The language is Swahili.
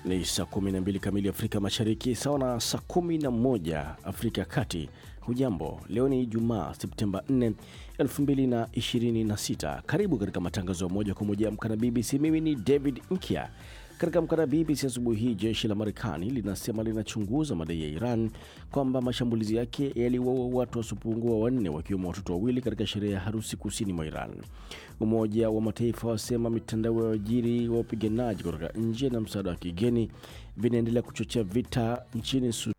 Ni saa 12 kamili Afrika Mashariki, sawa na saa 11 Afrika ya Kati. Hujambo, leo ni Ijumaa Septemba 4, 2026. Karibu katika matangazo ya moja kwa moja Amka na BBC. Mimi ni David Nkya. Katika Amka na BBC asubuhi hii, jeshi la Marekani linasema linachunguza madai ya Iran kwamba mashambulizi yake yaliwaua watu wasiopungua wanne wakiwemo watoto wawili katika sherehe ya harusi kusini mwa Iran. Umoja wa Mataifa wasema mitandao ya wajiri wa wapiganaji kutoka nje na msaada wa kigeni vinaendelea kuchochea vita nchini Sudan.